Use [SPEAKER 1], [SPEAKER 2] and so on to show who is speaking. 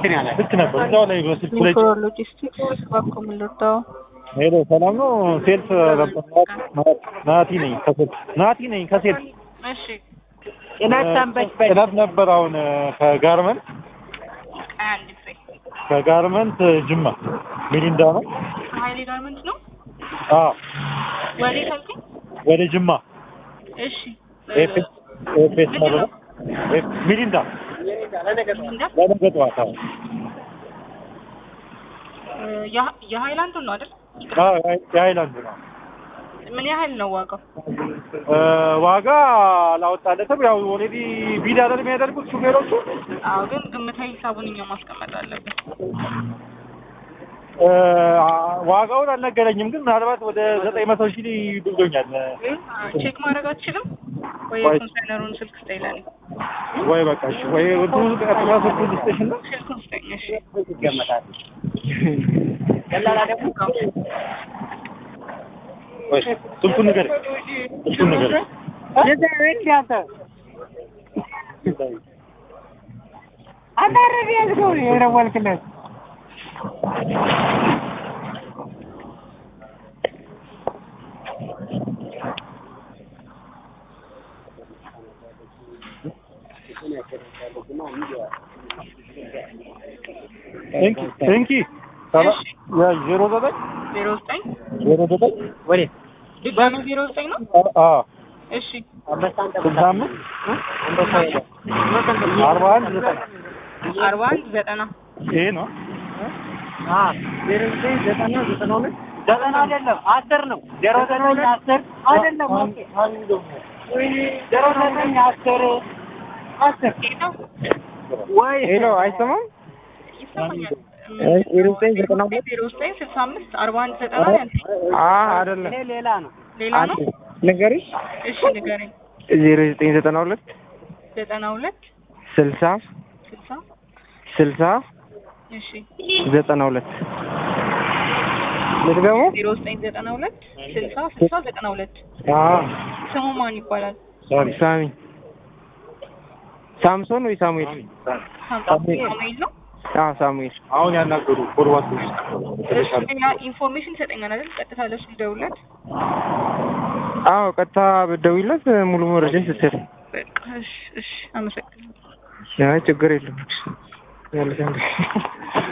[SPEAKER 1] እንትን ያለ
[SPEAKER 2] ልክ ነበር። እዛው ላይ በስልኩ ላይ
[SPEAKER 3] ኒኮሮ ሎጂስቲክስ እባክዎ ምን ልርዳው?
[SPEAKER 2] ሄሎ፣ ሰላም ነው? ሴልስ ነበር። ናቲ ነኝ ከሴልስ ናቲ ነኝ ከሴልስ
[SPEAKER 3] እሺ
[SPEAKER 1] ጭነት ሰንበች
[SPEAKER 2] ጭነት ነበር። አሁን ከጋርመንት
[SPEAKER 3] አንድ ፍሬ
[SPEAKER 2] ከጋርመንት ጅማ ሚሪንዳ ነው።
[SPEAKER 3] ሀይሌ ጋርመንት ነው
[SPEAKER 2] አዎ
[SPEAKER 3] ወዴት አልከኝ?
[SPEAKER 2] ወደ ጅማ
[SPEAKER 3] እሺ
[SPEAKER 2] ኤፌስ ኤፌስ
[SPEAKER 3] ምንድን
[SPEAKER 2] ነው
[SPEAKER 3] ነው?
[SPEAKER 2] ሚሪንዳ
[SPEAKER 3] እንዳ
[SPEAKER 2] ለነገ ጠዋት። አዎ
[SPEAKER 3] የ- የሀይላንዱ ነው አይደል?
[SPEAKER 2] አዎ የሀይላንድ ነው።
[SPEAKER 3] ምን ያህል ነው ዋጋው?
[SPEAKER 2] ዋጋ አላወጣለትም። ያው ኦልሬዲ ቢድ አይደል የሚያደርጉት ሹፌሮቹ
[SPEAKER 3] አዎ ግን ግምታዊ ሂሳቡን እኛ ማስቀመጥ አለብን።
[SPEAKER 2] እ፣ ዋጋውን አልነገረኝም፣ ግን ምናልባት ወደ ዘጠኝ መቶ ሺህ ብሎኛል።
[SPEAKER 3] ቼክ ማድረግ አትችልም ወይ?
[SPEAKER 2] ወይ-
[SPEAKER 3] የኮንሳይነሩን ስልክ ስጠኝ ለኔ።
[SPEAKER 2] ወይ በቃ እሺ፣ ወይ እንትኑ ቀጥታ ስልኩ ልስጥሽ እና
[SPEAKER 3] ስልኩን ስጠኝ እሺ።
[SPEAKER 1] ይገመታል። ደላላ ደግሞ
[SPEAKER 2] ወይ ስልኩን ንገረኝ፣ ስልኩን ንገረኝ።
[SPEAKER 1] እንዲ አንተ አንተ አረድ ያዝከው የደወልክለት
[SPEAKER 2] እንኪ እንኪ ሰላ ያ ዜሮ ዘጠኝ
[SPEAKER 3] ዜሮ ዘጠኝ
[SPEAKER 2] ዜሮ ዘጠኝ
[SPEAKER 1] ወዴት
[SPEAKER 3] ድጋሚ ዜሮ ዘጠኝ ነው?
[SPEAKER 2] አ
[SPEAKER 3] እሺ
[SPEAKER 1] አንበሳን
[SPEAKER 2] ስልሳ አምስት አርባ አንድ ዘጠኝ
[SPEAKER 3] አርባ አንድ ዘጠና
[SPEAKER 2] ይሄ ነው።
[SPEAKER 1] ዜሮ ዘጠኝ ዘጠና ዘጠና ሁለት ዘጠና አይደለም አስር ነው ዜሮ ዘጠኝ አስር አይደለም ዜሮ ዘጠኝ አስር አስር
[SPEAKER 3] ሄደው
[SPEAKER 1] ወይ ሄሎ አይሰማም
[SPEAKER 3] ይሰማኛል።
[SPEAKER 1] ዜሮ ዘጠኝ ዘጠና ሁለት
[SPEAKER 3] ዜሮ ዘጠኝ ስልሳ አምስት አርባ አንድ ዘጠና ያልከኝ
[SPEAKER 1] አ አይደለም ሌላ ነው
[SPEAKER 3] ሌላ ነው?
[SPEAKER 1] ንገሪሽ
[SPEAKER 3] እሺ ንገረኝ።
[SPEAKER 1] ዜሮ ዘጠኝ ዘጠና ሁለት
[SPEAKER 3] ዘጠና ሁለት
[SPEAKER 1] ስልሳ
[SPEAKER 3] ስልሳ
[SPEAKER 1] ስልሳ
[SPEAKER 3] እሺ
[SPEAKER 1] ዘጠና ሁለት ልድገሙ
[SPEAKER 3] ዜሮ ዘጠኝ ዘጠና ሁለት ስልሳ ስልሳ ዘጠና ሁለት ስሙ ማን ይባላል?
[SPEAKER 2] ሶሪ
[SPEAKER 1] ሳሚ ሳምሶን ወይ ሳሙኤል
[SPEAKER 3] ሳሙኤል ነው።
[SPEAKER 1] አዎ ሳሙኤል
[SPEAKER 2] አሁን ያናገሩ ፎርዋርድ
[SPEAKER 3] እሺ ሌላ ኢንፎርሜሽን ይሰጠኛል አይደል? ቀጥታ ለሱ ልደውልለት።
[SPEAKER 1] አዎ ቀጥታ ብትደውይለት ሙሉ መረጃ ይሰጥሻል
[SPEAKER 3] በቃ እሺ እሺ አመሰግናለሁ።
[SPEAKER 1] አይ ችግር የለም ያለሽ